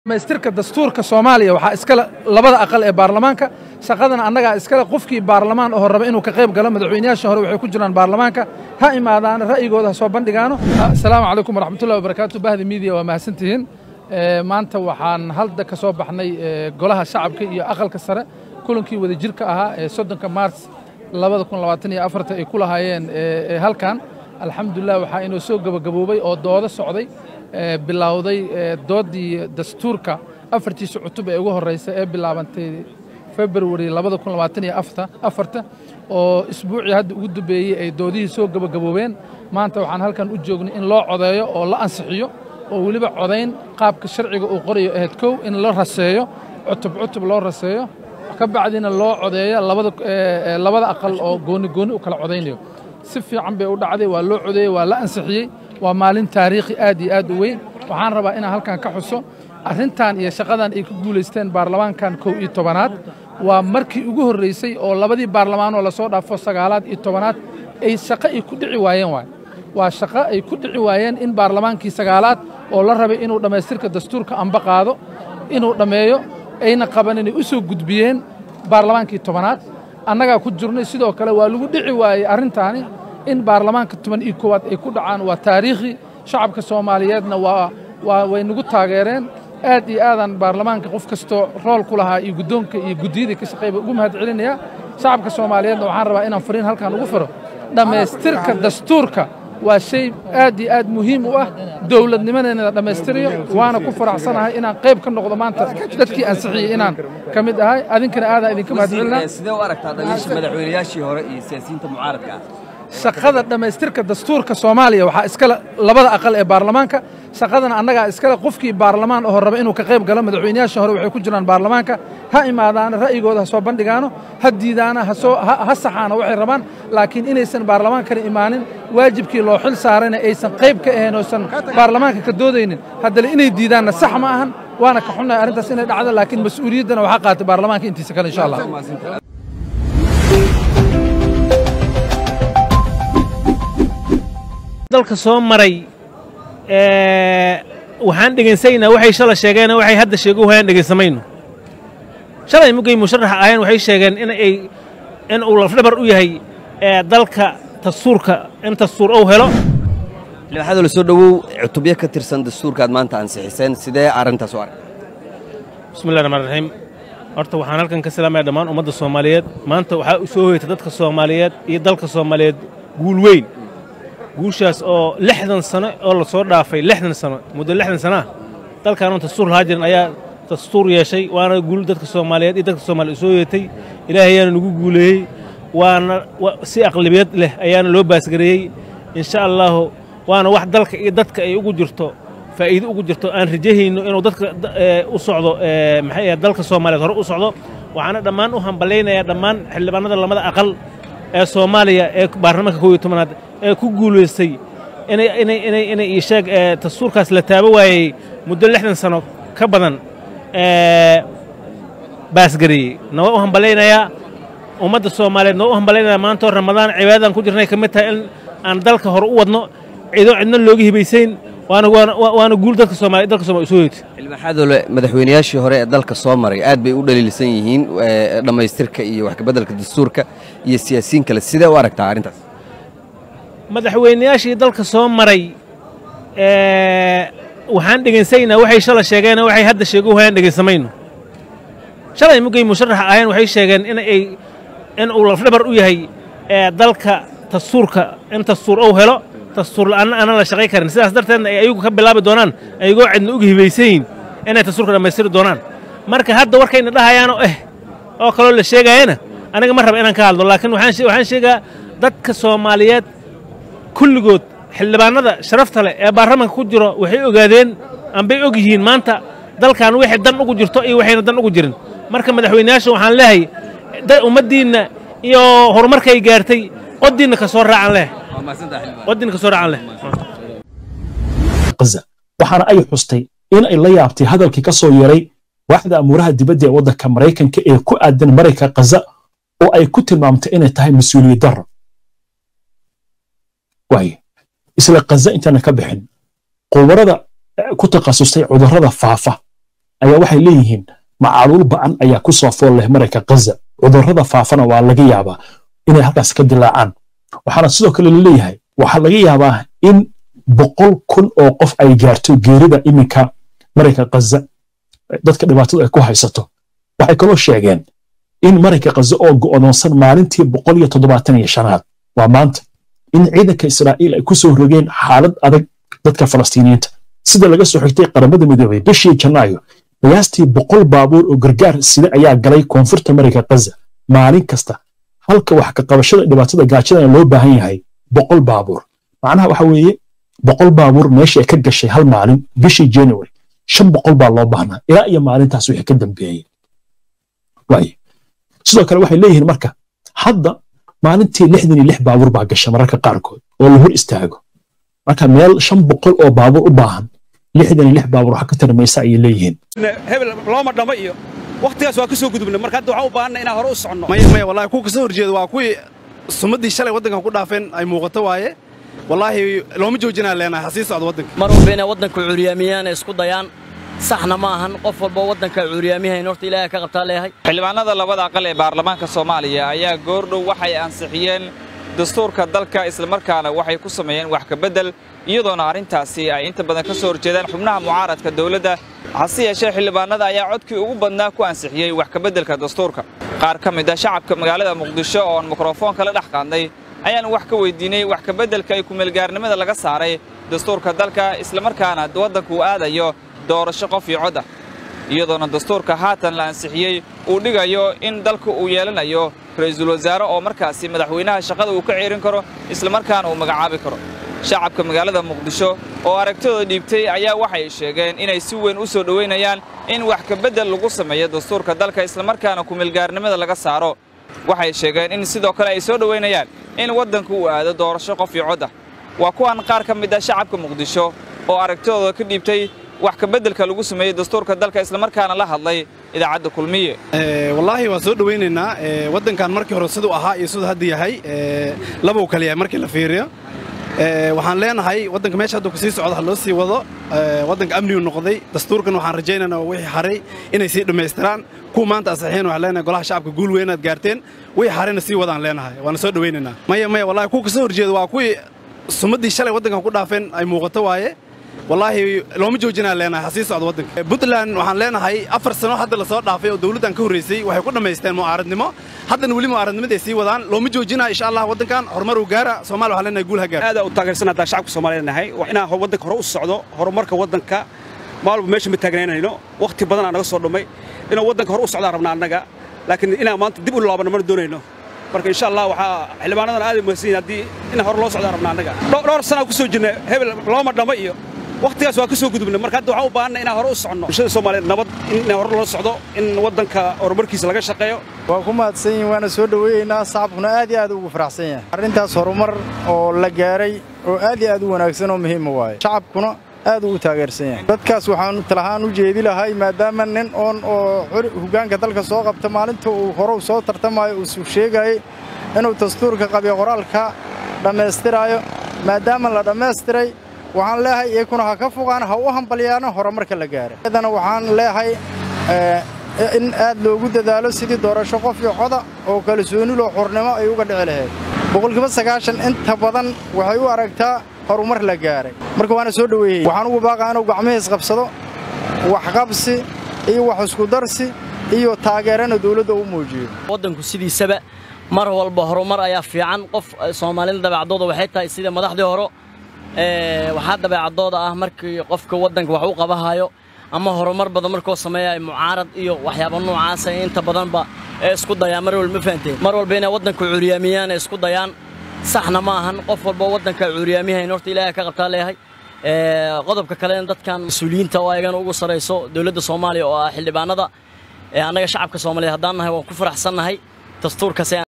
dhamaystirka dastuurka soomaaliya waxaa iskale labada aqal ee baarlamaanka shaqadana annagaa iskale qofkii baarlamaan oo raba inuu ka qayb galo madaxweynayaasha hore waxay ku jiraan baarlamaanka ha imaadaano ra'yigooda ha soo bandhigaano asalaamu calaykum waraxmatullahi wabarakaatu bahda miidiya waa mahadsantihiin maanta waxaan halda ka soo baxnay golaha shacabka iyo aqalka sare kulankii wadajirka ahaa ee soddonka maars labada kun labaatan iyo afarta ay ku lahaayeen halkan alxamdulilah waxaa inoo soo gebagaboobay oo doodo socday bilowday doodii dastuurka afartiisa cutub ee ugu horreysa ee bilaabantay februari labada kun labaatan iyo afarta oo isbuucii hadda ugu dambeeyey ay doodihii soo gebagaboobeen maanta waxaan halkan u joognay in loo codeeyo oo la ansixiyo oo weliba codayn qaabka sharciga uu qorayo ahayd kow in la raseeyo cutub cutub loo raseeyo ka bacdina loo codeeyo labada aqal oo gooni gooni u kala codaynayo si fiican bay u dhacday waa loo codeeyey waa la ansixiyey waa maalin taariikhi aad iyo aad u weyn waxaan rabaa inaan halkan ka xuso arrintan iyo shaqadan ay ku guulaysteen baarlamaankan kow iyo tobanaad waa markii ugu horreysay oo labadii baarlamaanoo lasoo dhaafo sagaalaad iyo tobanaad ay shaqo ay ku dhici waayeen waay waa shaqo ay ku dhici waayeen in baarlamaankii sagaalaad oo la rabay inuu dhammaystirka dastuurka amba qaado inuu dhammeeyo ayna qaban inay u soo gudbiyeen baarlamaankii tobanaad annagaa ku jirnay sidoo kale waa lagu dhici waayey arrintaani in baarlamaanka toban iyo koowaad ay ku dhacaan waa taariikhi shacabka soomaaliyeedna waa waa way nagu taageereen aad iyo aadaan baarlamaanka qof kastoo rool ku lahaa iyo guddoonka iyo guddiyadii ka shaqeeyba ugu mahad celinaya shacabka soomaaliyeedna waxaan rabaa inaan fariin halkan ugu firo dhammaystirka dastuurka waa shay aad iyo aad muhiim u ah dowladnimadeena la dhammaystirayo waana ku faraxsanahay inaan qayb ka noqdo maanta dadkii ansixiyey inaan ka mid ahay adinkana aadaan idinka mahad celinaa sidee u aragtaa dhaliisha madaxweynayaashii hore iyo siyaasiyiinta mucaaradka ah shaqada dhammaystirka dastuurka soomaaliya waxaa iskale labada aqal ee baarlamaanka shaqadana annagaa iskale qofkii baarlamaan oo raba inuu ka qayb galo madaxweynayaasha hore waxay ku jiraan baarlamaanka ha imaadaano ra'yigooda ha soo bandhigaano ha diidaana ha saxaano waxay rabaan laakiin inaysan baarlamaankana imaanin waajibkii loo xil saarayna aysan qayb ka ahayn oosan baarlamaanka ka doodaynin haddana inay diidaanna sax ma ahan waana ka xunnahay arrintaas inay dhacdo laakiin mas-uuliyaddana waxaa qaatay baarlamaanka intiisa kale insha allah dalka soo maray waxaan dhegaynsanaynaa waxay shala sheegeen waxay hadda sheego hayaan dhegaysamayno shalay mugay musharaxa ahayeen waxay sheegeen in ay in uu lafdhabar u yahay dalka dastuurka in dastuur uu helo xildhibaanada la soo dhowow cutubyo ka tirsan dastuurkaad maanta ansixiseen sidee arrintaas u arag bismillahi raxmaan raxiim horta waxaan halkan ka salaamaya dhammaan ummadda soomaaliyeed maanta waxaa u soo hoyta dadka soomaaliyeed iyo dalka soomaaliyeed guul weyn guushaas oo lixdan sano oo la soo dhaafay lixdan sano muddo lixdan sanoah dalkaanoon dastuur lahaa jirin ayaa dastuur yeeshay waana guul dadka soomaaliyeed iyo dadka soomaliya soo yeetay ilaahay ayaana nagu guuleeyey waana si aqlabiyad leh ayaana loo baasgareeyey insha allaahu waana wax dalka iyo dadka ay ugu jirto faa'iido ugu jirto aan rajahayno inuu dadka u socdo maxay ahayd dalka soomaaliyeed hore u socdo waxaana dhammaan u hambalaynayaa dhammaan xildhibaanada lamada aqal ee soomaaliya ee baarlamaanka kow iyo tobanaad ee ku guulaystay inay inay inay inay ii sheeg dastuurkaas la taabo waayey muddo lixdan sano ka badan baasgareeyey nawaa u hambalaynayaa ummadda soomaaliyeed noo u hambalaynayaa maantoo ramadaan cibaadadan ku jirnay ka mid tahay in aan dalka hore u wadno cido cidna looga hibaysayn waana waana guul dadka soomaliya dalka soomaliya soo yeetay xildhibaanadole madaxweynayaashii hore ee dalka soo maray aad bay u dhaliilsan yihiin dhammaystirka iyo wax kabeddelka dastuurka iyo siyaasiyiin kale sidee u aragtaa arrintaas madaxweynayaashii dalka soo maray waxaan dhegaynsanaynaa waxay shala sheegeen waxay hadda sheego hayaan dhegaysamayno shalay mugay musharaxa ahayeen waxay sheegeen in ay in uu lafdhabar u yahay dalka dastuurka in dastuur uu helo dastuur la'aanna aanan la shaqay karin sidaas darteedna ay ayagu ka bilaabi doonaan ayagoo cidna uga hibaysayin inay dastuurka dhammaystiri doonaan marka hadda warkayna dhahayaanoo eh oo kaloo la sheegaayana aniga ma raba inaan ka hadlo laakiin waxaan sheegaa dadka soomaaliyeed kulligood xildhibaanada sharafta leh ee baarlamaanka ku jiro waxay ogaadeen ambay og yihiin maanta dalkan wixay dan ugu jirto iyo waxayna dan ugu jirin marka madaxweynayaasha waxaan leehay ummaddiinna iyo horumarkay gaartay qodiinna ka soo raacan leh qodiinna ka soo raacan leh waxaana ay xustay in ay la yaabtay hadalkii ka soo yeeray waaxda amuuraha dibadda ee waddanka maraykanka ee ku aadan marayka kaza oo ay ku tilmaamtay inay tahay mas-uuliyad darro waaye isla kaza intaana ka bixin qubarada ku takhasustay cudurrada faafa ayaa waxay leeyihiin macaluul ba'an ayaa ku soo fool leh marayka ghaza cudurrada faafana waa laga yaabaa inay halkaas ka dilaacaan waxaana sidoo kale laleeyahay waxaa laga yaabaa in boqol kun oo qof ay gaarto geerida iminka marayka ghaza dadka dhibaatada ay ku haysato waxay kaloo sheegeen in marayka ghaza oo go'doonsan maalintii boqol iyo toddobaatan iyo shanaad waa maanta in ciidanka israa'iil ay ku soo rogeen xaalad adag dadka falastiiniyiinta sida laga soo xigtay qaramada midoobay bishii janaayo qiyaastii boqol baabuur oo gargaar sida ayaa galay koonfurta marayka ghaza maalin kasta halka wax ka qabashada dhibaatada gaajadana loo baahan yahay boqol baabuur macnaha waxa weeye boqol baabuur meesha ka gashay hal maalin bishii january shan boqol baa loo baahnaa ilaa iyo maalintaas wixii ka dambeeyey waaye sidoo kale waxay leeyihiin marka hadda maalintii lixdan iyo lix baabuur baa gasha mararka qaarkood oo la hor istaago marka meel shan boqol oo baabuur u baahan lixdan iyo lix baabuur waxa ka tarmaysa ayay leeyihiin hebel looma dhamo iyo wakhtigaas waa ka soo gudubnay marka hadda waxaan u baahanna inaan hore u soconno maya maya wallahi kuwa kasoo horjeeda waa kuwii sumaddii shalay waddankan ku dhaafeen ay muuqato waaye wallaahi looma joojinaa leenahay ha sii socdo waddanka mar walba inay waddanka cuuryaamiyaan ay isku dayaan saxna ma ahan qof walba waddanka cuuryaamiyahayn horta ilaahay ka qabtaa leeyahay xildhibaanada labada aqal ee baarlamaanka soomaaliya ayaa goordhow waxay ansixiyeen dastuurka dalka islamarkaana waxay ku sameeyeen wax ka beddel iyadoona arrintaasi ay inta badan ka soo horjeedaan xubnaha mucaaradka dawladda hase yeeshee xildhibaanada ayaa codkii ugu badnaa ku ansixiyey wax ka beddelka dastuurka qaar ka mid a shacabka magaalada muqdisho oon mikrofoonka la dhex qaadnay ayaan wax ka weydiinay wax ka beddelka ay kumeelgaarnimada laga saaray dastuurka dalka islamarkaana waddanku uu aadayo doorasho qof iyo cod ah iyadoona dastuurka haatan la ansixiyey uu dhigayo in dalku uu yeelanayo ra'iisul wasaare oo markaasi madaxweynaha shaqada uu ka ceerin karo islamarkaana uu magacaabi karo shacabka magaalada muqdisho oo aragtidooda dhiibtay ayaa waxay sheegeen inay si weyn u soo dhowaynayaan in wax ka beddel lagu sameeyo dastuurka dalka islamarkaana kumeelgaarnimada laga saaro waxay sheegeen in sidoo kale ay soo dhowaynayaan in waddanku uu aado doorasho qof iyo cod ah waa kuwan qaar ka mid ah shacabka muqdisho oo aragtidooda ka dhiibtay wax ka beddelka lagu sameeyey dastuurka dalka islamarkaana la hadlay idaacadda kulmiye wallaahi waan soo dhowaynaynaa waddankan markii hore siduu ahaa iyo siduu hadda yahay labuu kale yahay markii la fiiriyo waxaan leenahay waddanka meesha hadduu kasii socdo ha loo sii wado waddanka amnigu noqday dastuurkan waxaan rajaynaynaa wixii haray inay sii dhammaystiraan kuwa maanta asaxiin waxaan leenahay golaha shacabka guul weynaad gaarteen wixii harayna sii wadaan leenahay waana soo dhowaynaynaa maya maya wallahi kuwa kasoo horjeeda waa kuwii sumaddii shalay waddankan ku dhaafeen ay muuqato waaye wallaahi looma joojinaa leenahay ha sii socdo waddanka puntland waxaan leenahay afar sano hadda la soo dhaafay oo dawladdan ka horraysay waxay ku dhammaysteen mucaaradnimo haddana weli mucaaradnimada ay sii wadaan looma joojinaa insha allah waddankan horumar uu gaara soomaaliya waxaan leenahay guul ha gaara aad u taageersan haddaan shacabka soomaaliyeed nahay waa inaan waddanka hore u socdo horumarka waddanka maalba meesha ma taagnaynayno wakhti badan aa naga soo dhummay inaan waddanka hore u socdaan rabnaa annaga laakiin inaan maanta dib u laabano mana doonayno marka insha allah waxaa xildhibaanadan aad mahadsan yihin haddii inaan hore loo socdaan rabnaa annaga dhowr sanaa ku soo jirnay hebel looma dhamo iyo wakhtigaas waa ka soo gudubnay marka hadda waxaan u baahanna inaan hore u soconno bulshada soomaaliyeed nabad in hore loo socdo in waddanka horumarkiisa laga shaqeeyo waa ku mahadsan yihin waana soo dhoweeyeynaa shacabkuna aad iyo aad ugu faraxsan yahay arrintaas horumar oo la gaaray oo aad iyo aad u wanaagsan oo muhiima waaye shacabkuna aad ugu taageersan yahay dadkaas waxaan talahaan u jeedi lahay maadaama nin oon oo hoggaanka dalka soo qabta maalinta uu hore u soo tartamayo uusuu sheegayay inuu dastuurka qabiyo qoraalka dhammaystiraayo maadaama la dhammaystiray waxaan leeyahay iyakuna ha ka fogaan ha u hambalyaano horumarka la gaaray iyadana waxaan leeyahay in aad loogu dadaalo sidii doorasho qof iyo coda oo kalsooniloo xurnimo ay uga dhici lahayd boqolkiiba sagaashan inta badan waxay u aragtaa horumar la gaaray marka waana soo dhoweeyey waxaan ugu baaqaa inuu gacmihiis qabsado waxqabsi iyo wax iskudarsi iyo taageerana dawladda u muujiyo waddanku sidiisaba mar walba horumar ayaa fiican qof soomaalida dabeecadooda waxay tahay sida madaxdii hore waxaa dabeecadooda ah markii qofka waddanka wax u qabahayo ama horumar badan markuu sameeya mucaarad iyo waxyaaba noocaasa inta badanba ee isku dayaan mar walba ma fahanteen mar walba inay waddanka cuuryaamiyaan ee isku dayaan saxna ma ahan qof walba waddanka cuuryaamiyahayn horta ilaahay ka qabtaa leeyahay qodobka kalena dadkan mas-uuliyiinta oo ayagana ugu sarayso dowladda soomaaliya oo ah xildhibaanada annaga shacabka soomaaliyeed haddaan nahay waan ku faraxsannahay dastuurkaas